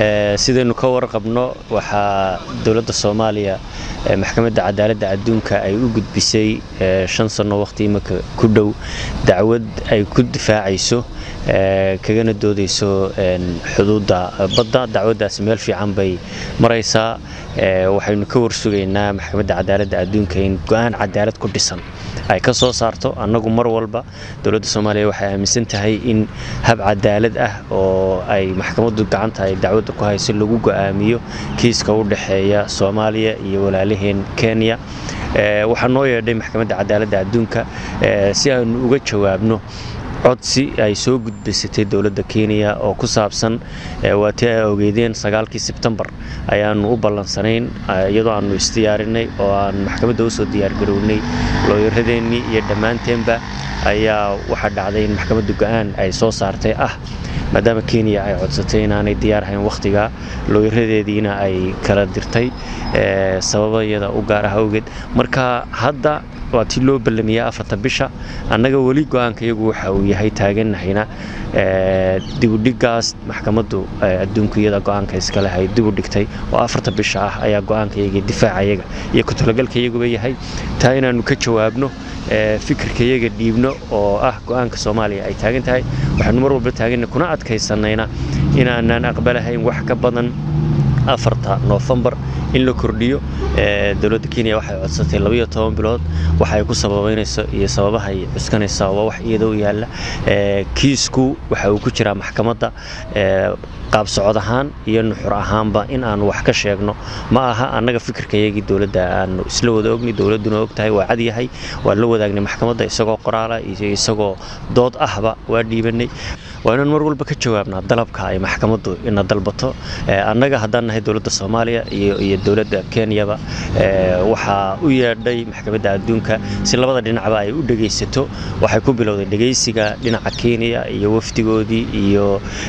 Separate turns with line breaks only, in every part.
sidaynu ka warqabno waxaa dowladda soomaaliya maxkamadda cadaaladda adduunka ay u gudbisay shan sanno waqti imika ku dhow dacwad ay ku difaacayso kagana doodayso xuduudda badda dacwaddaasi meel fiican bay maraysaa waxaynu ka warsugaynaa maxkamadda cadaaladda adduunka in go-aan cadaalad ku dhisan ay ka soo saarto annagu mar walba dowladda soomaaliya waxay aaminsan tahay in hab cadaalad ah oo ay maxkamaddu gacanta ay dacwadda ku hayso lagu go'aamiyo kiiska u dhexeeya soomaaliya iyo walaalaheen kenya waxaa noo yeedhay maxkamadda cadaaladda adduunka si aanu uga jawaabno codsi ay soo gudbaysatay dowladda kenya oo ku saabsan waa tii ay ogeydeen sagaalkii sebtembar ayaanu u ballansanayn iyadoo aanu isdiyaarinay oo aan maxkamadda usoo diyaargarownay looyaradeennii iyo dhammaanteenba ayaa waxaa dhacday in maxkamadda go-aan ay soo saartay ah maadaama kenya ay codsatay inaanay diyaar ahayn wakhtigaa looyaradeediina ay kala dirtay sababayada u gaar ah awgeed marka hadda waa tii loo ballamiyaa afarta bisha annaga weli go-aanka iyagu waxa uu yahay taaganahayna dibudhigaas maxkamaddu adduunku iyada go-aanka iskale hay dibu dhigtay oo afarta bisha ah ayaa go-aanka iyaga difaaca iyaga iyo ku-talagalka iyaguba yahay taa inaannu ka jawaabno fikirka iyaga dhiibno oo ah go-aanka soomaaliya ay taagan tahay waxaanu mar walba taaganna kuna adkaysanayna inaanaan aqbalahayn wax ka badan afarta noofembar in la kordhiyo dowladda kenya waxay codsatay labaiyo toban bilood waxay ku sababaynayso iyo sababahay cuskanaysaa waa wax iyada u yaalla kiisku waxa uu ku jiraa maxkamadda qaab socod ahaan iyo nuxur ahaanba in aanu wax ka sheegno ma aha annaga fikirkayagii dowladda aanu isla wada ogni dowladduna og tahay waa cadyahay waa la wadaagnay maxkamadda isagoo qoraala iyo isagoo dood ahba waa dhiibanay waa inaan mar walba ka jawaabnaa dalabka ay maxkamaddu ina dalbato annaga haddaan nahay dowladda soomaaliya iyo dowladda kenyaba waxaa u yeedhay maxkamadda adduunka si labada dhinacba ay u dhegaysato waxay ku bilowday dhegaysiga dhinaca kenya iyo wafdigoodii iyo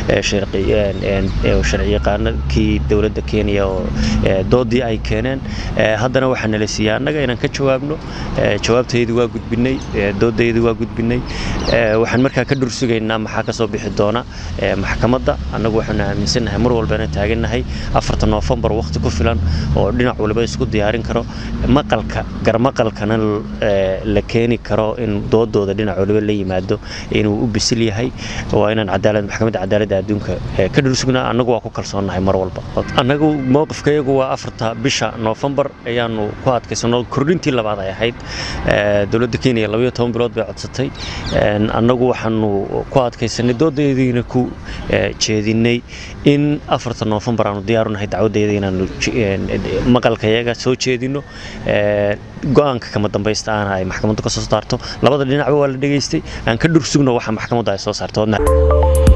sharciyaqaanakii dowladda kenya oo doodii ay keeneen haddana waxaa nala siiyey annaga inaan ka jawaabno jawaabtaydu waa gudbinay doodaydu waa gudbinay waxaan markaa ka dhursugaynaa maxaa kasoo bixi doona maxkamadda annagu waxaanu aaminsannahay mar walbana taagannahay afarta noofembar wakhti ku filan oo dhinac waliba isku diyaarin karo maqalka garmaqalkana la keeni karo in doodooda dhinac waliba la yimaado inuu u bisil yahay waa inaan cadaalad maxkamadda cadaaladda adduunka ka dhursugnaa annagu waa ku kalsoonnahay mar walba annagu mowqifkayagu waa afarta bisha noofembar ayaanu ku adkaysano kordhintii labaad ay ahayd dowladda kenya labayo toban bilood bay codsatay annagu waxaanu ku adkaysanay doodaydiina ku jeedinay in afarta noofembar aanu diyaarunahay dacwadayda inaanu maqalkayaga soo jeedino go-aanka kama dambaysta aana ay maxkamaddu ka soo saarto labada dhinacba waa la dhegaystay aan ka dhursugno waxa maxkamaddu ay soo saarto